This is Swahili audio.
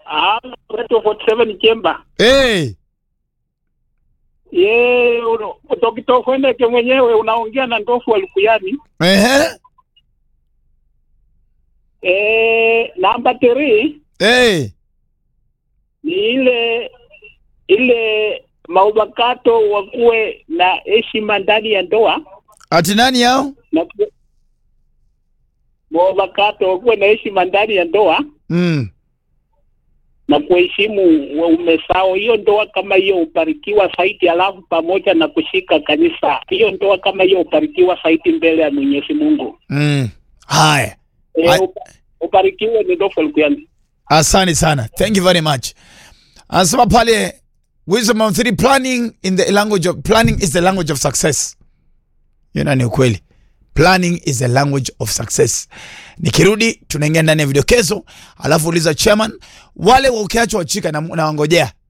Ah, Radio 47 Chemba. hey. Ye, uno- Dr. Fwendeke mwenyewe unaongea na ndofu wa Lukuyani. Ehe. Eh, namba 3 Hey. ni ile ile maubakato wakuwe na heshima ndani ya ndoa ati nani yao na ku- maubakato wakuwe na heshima ndani ya ndoa mm. na kuheshimu waume sao. Hiyo ndoa kama hiyo ubarikiwa zaidi, alafu pamoja na kushika kanisa. Hiyo ndoa kama hiyo ubarikiwa zaidi mbele ya Mwenyezi Mungu. Mm. haya E, Ai- ubarikiwe ni ndofu Lukuyani. asante sana thank you very much anasema pale wisdom of three planning in the language of planning is the language of success hiyo na ni ukweli planning is the language of success nikirudi tunaingia ndani ya vidokezo alafu uliza chairman wale wa ukiachwa wachika na, na wangojea